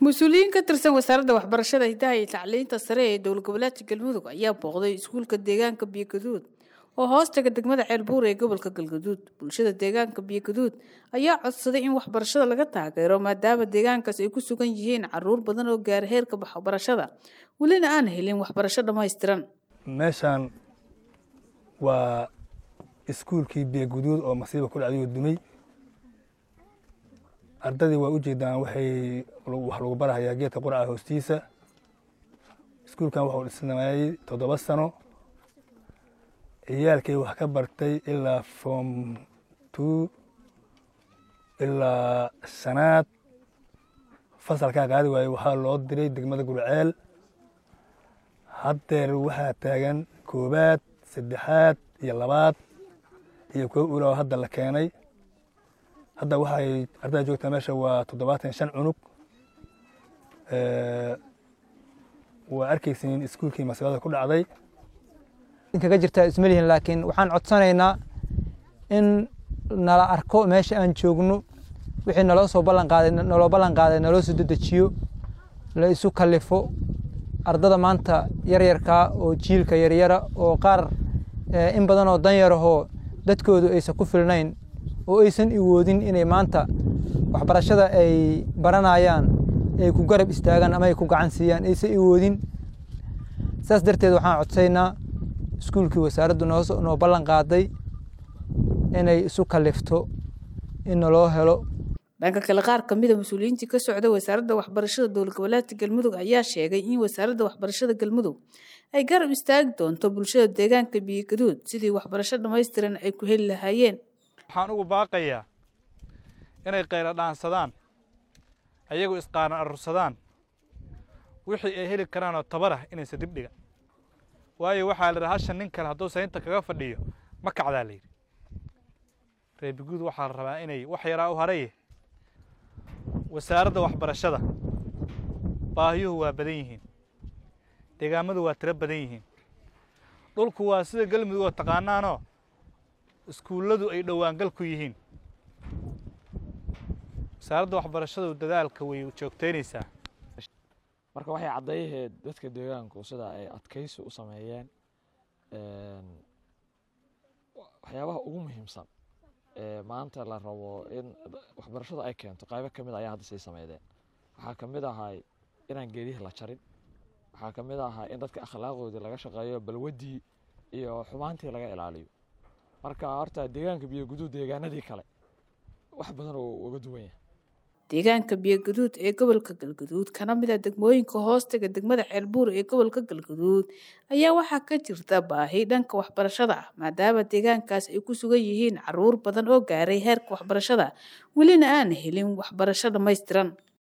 mas-uuliyiin ka tirsan wasaaradda waxbarashada hidaha iyo tacliinta sare ee dowlad goboleedka galmudug ayaa booqday iskuulka deegaanka biyogaduud oo hoostaga degmada ceelbuur ee gobolka galgaduud bulshada deegaanka biyogaduud ayaa codsaday in waxbarashada laga taageero maadaama deegaankaas ay ku sugan yihiin caruur badan oo gaara heerka waxbarashada welina aan helin waxbarasho dhammaystiran meeshaan waa iskuulkii biyoguduud oo masiiba ku dhacday oo dumay ardadii waa u jeedaan waxay wax lagu barahayaa geedka qurca hoostiisa iskuulkan waxuu dhisnaayey toddoba sano ciyaalkay wax ka bartay ilaa form two ilaa shanaad fasalkaa qaadi waaye waxaa loo diray degmada gurceel haddeer waxaa taagan koobaad saddexaad iyo labaad iyo kuwo ulaa hadda la keenay hadda waxay ardada joogtaa meesha waa toddobaatan shan cunug waa arkaysiin iskuulkii masiibada ku dhacday kaga jirtaa ismalihin laakiin waxaan codsanaynaa in nala arko meesha aan joogno wixii naloo soo ballan qaaday naloo ballan qaaday naloo soo dedejiyo la isu kalifo ardada maanta yaryarkaa oo jiilka yaryara oo qaar in badan oo danyarahoo dadkoodu aysan ku filnayn oo aysan iwoodin inay maanta waxbarashada ay baranayaan ay ku garab istaagaan ama ay ku gacan siiyaan aysan iwoodin saas darteed waxaan codsaynaa iskuulkii wasaaraddu noo ballan qaaday inay isu kalifto in naloo helo dhanka kale qaar ka mida mas-uuliyiintii ka socda wasaaradda waxbarashada dowlad goboleedka galmudug ayaa sheegay in wasaaradda waxbarashada galmudug ay garab istaagi doonto bulshada deegaanka biyogaduud sidii waxbarasho dhammaystiran ay ku heli lahaayeen waxaan ugu baaqayaa inay qaylo dhaansadaan ayagu isqaaran arursadaan wixii ay heli karaanoo tabarah inaysa dibdhiga waayo waxaa la yidhi hashan nin kale hadduu saynta kaga fadhiyo ma kacdaa la yidhi reebiguud waxaa la rabaa inay wax yaraa u haraye wasaaradda waxbarashada baahiyuhu waa badan yihiin deegaamadu waa tiro badan yihiin dhulku waa sida galmudug oo taqaanaanoo iskuulladu ay dhowaangal ku yihiin wasaaradda waxbarashadu dadaalka way joogtaynaysaa marka waxay caddayaheed dadka deegaanku sida ay adkaysi u sameeyeen waxyaabaha ugu muhiimsan ee maanta la rabo in waxbarashadu ay keento qaybo ka mid ayaa hadda sii sameydeen waxaa ka mid ahay inaan geedihii la jarin waxaa ka mid ahaa in dadka akhlaaqoodii laga shaqeeyo balwaddii iyo xumaantii laga ilaaliyo marka horta deegaanka biyoguduud deegaanadii kale wax badan oo uga duwan yahay deegaanka biyogaduud ee gobolka galgaduud kana mid a degmooyinka hoostaga degmada ceelbuur ee gobolka galgaduud ayaa waxaa ka jirta baahi dhanka waxbarashada ah maadaama deegaankaas ay ku sugan yihiin caruur badan oo gaaray heerka waxbarashada welina aan helin waxbarasho dhammaystiran